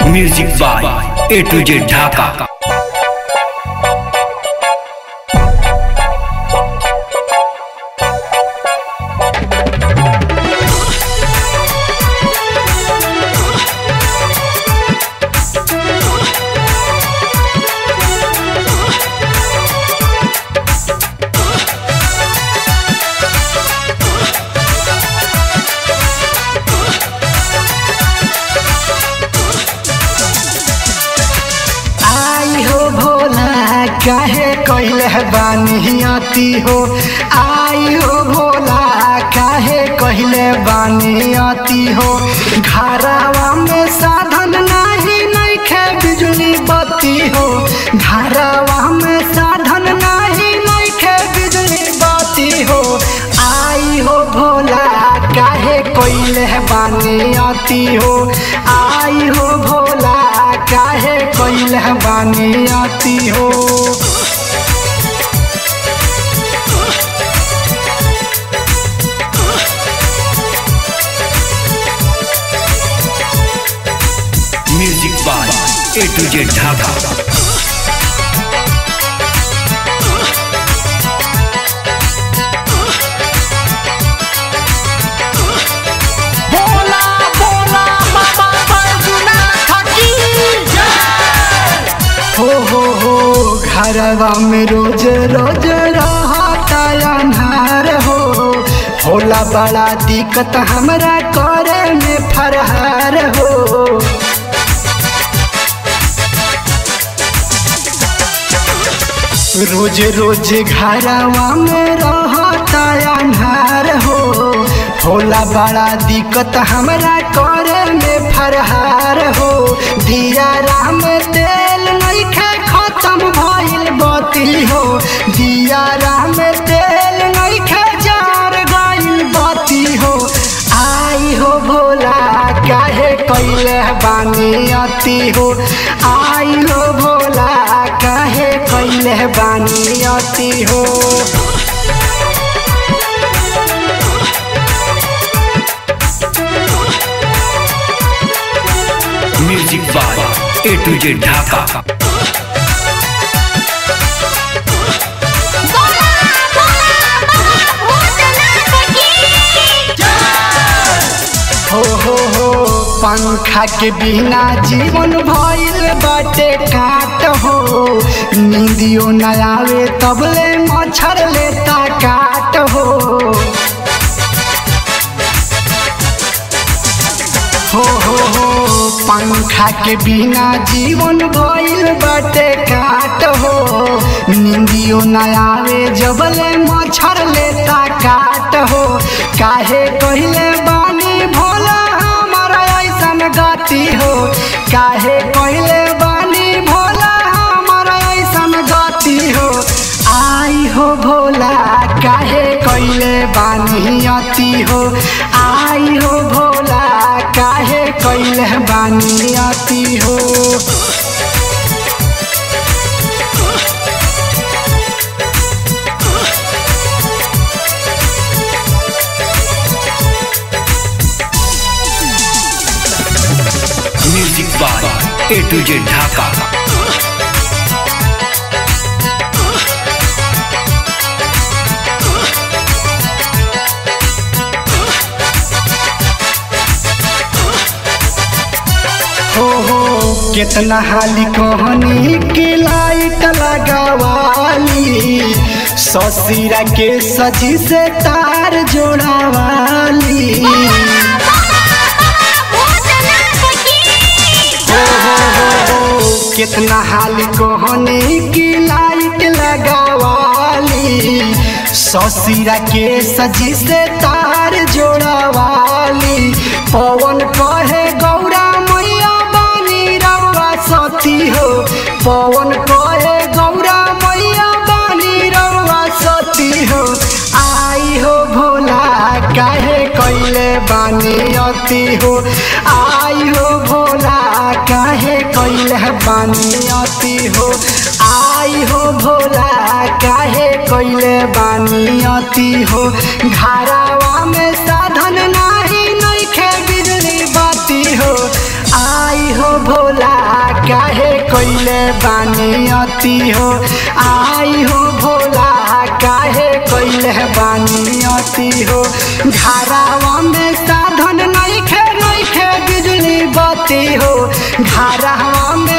music by A to Z Dhaka आई हो भोला काहे कैले बानियती हो आई हो भोला काहे कहले बानियती हो घरावा में साधन नाही नइखे बिजली बत्ती हो घरावा में साधन नाही नइखे बिजली बत्ती हो आई हो भोला काहे कैले बानियती हो आई हो भोला काहे कैले बानियती हो music by A to Z Dhaka बोला बोला बाबा बैजुना खकी हो हो हो घरवा में रोज रोज रहता अन्हार हो होला बड़ा दिक्कत हमरा करे में फरहार हो रोज रोज घरवा में रहता अन्हार हो होला बड़ा दिक्कत हमरा करे में फरहार हो दिया राम तेल नइखे खत्म भइल बती हो दिया राम तेल नइखे जार गइल बती हो आई हो भोला काहे कैले बानियती हो आई हो भोला काहे कैले बानियती हो music by A to Z Dhaka बोला बोला बाबा भूतनाथ की हो हो हो पंखा के बिना जीवन भइल बाटे काट हो नींदियो न आवे तबले मच्छर लेता काट हो हो हो हो पंखा के बिना जीवन भइल बाटे काट हो नींदियो न आवे जबले मच्छर लेता काट हो काहे कहले बानी भोला हमारा ऐसन गति हो काहे कहले बानी भोला हमारा ऐसन गति हो आई हो भोला काहे कैले बानी अति हो आई हो भोला काहे कैले बानी अति हो music by A to Z Dhaka हो हो कितना हाली कहनी की लाइट लगावाली ससुरा के सजी से तार जोड़ावाली भूतनाथ की हो हो हो हो कितना हाल कहने की लाइट लगावाली ससुरा के सजी से तार जोड़ावाली पवन कहे गौरा मैया बानी रवा सती हो पवन कहे गौरा मैया बानी रवा सती हो आई हो भोला काहे कैले बानी अति हो आई हो भोला काहे कैले बानी अति हो आई हो भोला काहे कैले बानी अति हो घरावा में साधन नाही नइखे बिजली बाती हो आई हो भोला कैले बानी अति हो आई हो भोला काहे कैले बानी अति हो घरावा में साधन नहीं खे नहीं खे बिजली बत्ती हो घरावा में